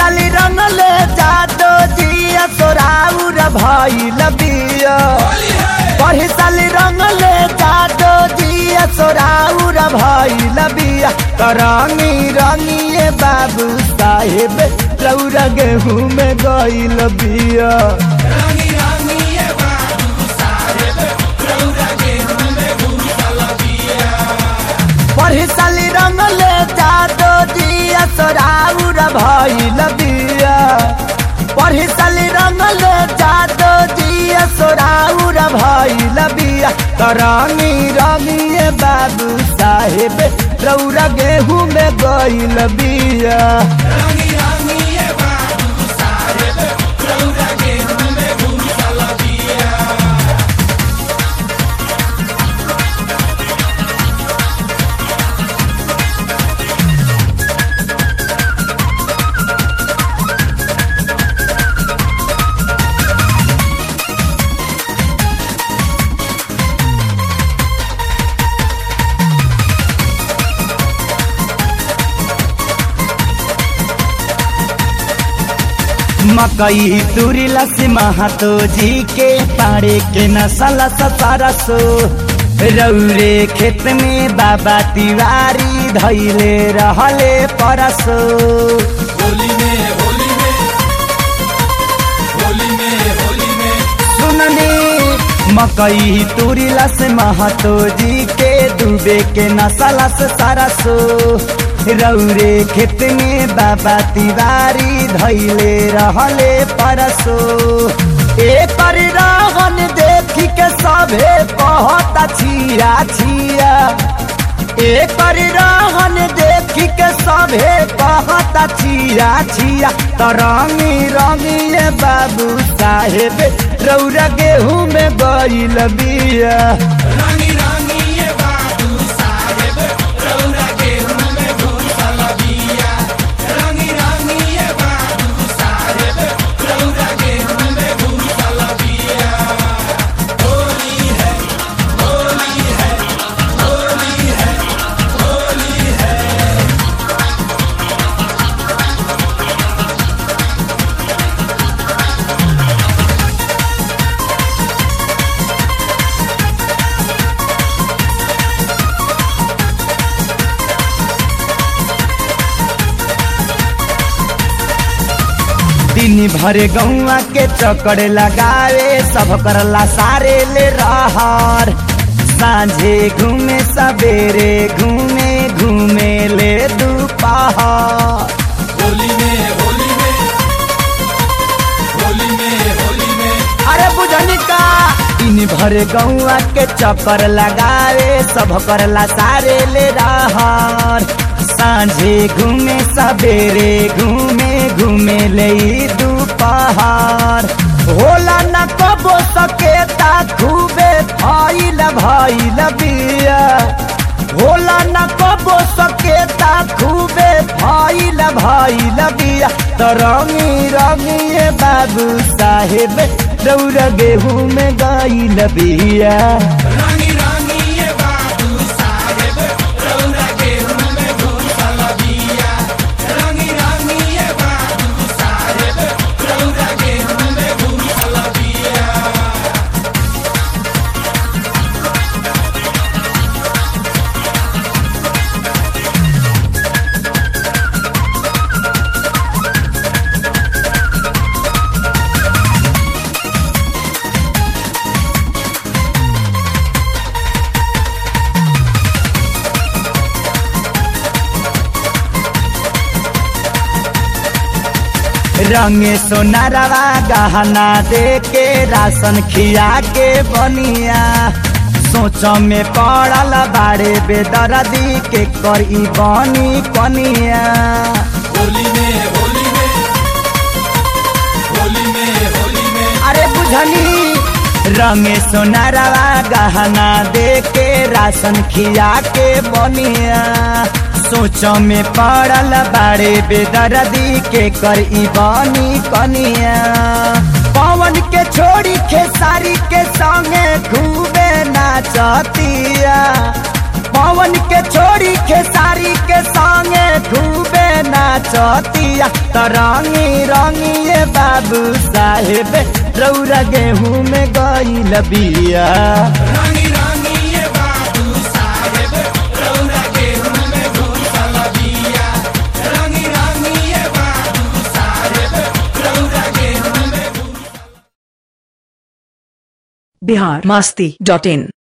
साली रंगले जादो जिया सोराउर भइल बिया पढ़ी साली रंगले जादो जिया सोराउर भइल बिया करंगी रंगिए बाबू साहेब रौरा गेहूं में गइल बिया रंगी रंगी ये बाबू साहेब रौरा गेहूं में घुसल बिया पढ़ी साली रंगले जादो जिया सोराउर भइल बिया पढ़ी साली रंगले जादो जिया सोराउर भइल बिया करंगी रंगिए बाबू साहेब रौरा गेहूं में गइल बिया रंगी रंगी ये बाबू साहेब रौरा गेहूं में घुसल बिया मकई तुरिला से महातो जी के पाड़े के नसला सरसो रौरे खेत में बाबा तिवारी धैले रहले परसो होली में होली में होली में होली में सुनने मकई तुरिला से महातो जी के डूबे के नसला से सरसो रौरे खेत में बाबा तिवारी धैले रहले परसो एकर रहन देखी के सभे कहत छिया छिया एकर रहन देखी के सभे कहत छिया छिया तरंगी रंगी बाबू साहेब रौरा गेहूं में गइल बिया रंगी रंगी ये बाबू साहेब रौरा गेहूं में घुसल बिया रंगी रंगी ये बाबू साहेब रौरा गेहूं में घुसल बिया होली है होली है होली है होली है दिन भर गौआ के चक्कर लगावे सब करला सारे ले रहर सांझे घूमे सवेरे घूमे घूमे ले दोपहर होली में होली में होली में होली में अरे बुझनी का दिन भर गौआ के चक्कर लगावे सब करला सारे ले रहर सांझे घूमे सवेरे घूमे घूमे ले दोपहर होला न कबो सकेता खूबे भइल भइल बिया होला न कबो सकेता खूबे भइल भइल बिया त रंगी रंगी बाबू साहेब रौरा गेहूं में गइल बिया रंगी रंगी ये बाबू साहेब रौरा गेहूं में घुसल बिया रंगी रंगी ये बाबू साहेब रौरा गेहूं में घुसल बिया रंगे सोनारवा गहना दे के राशन खिया के बनिया सोच में पड़ल बाड़े बेदर्दी के करी बनी कनिया होली में होली में होली में होली में अरे बुझनी रंगे सोनारवा गहना दे के राशन खिया के बनिया सोच में पड़ल बाड़े बेदर्दी के कर ई बनी कनिया पवन के छोड़ी खेसारी के संगे खूबे नाचतिया पवन के छोड़ी खेसारी के संगे खूबे नाचतिया त रंगी रंगी ये बाबू साहेब रौरा गेहूं में गईल बिया रंगी रंगी ये बाबू साहेब रौरा गेहूं में घुसल बिया रंगी रंगी ये बाबू साहेब रौरा गेहूं में बिहार मस्ती डॉट इन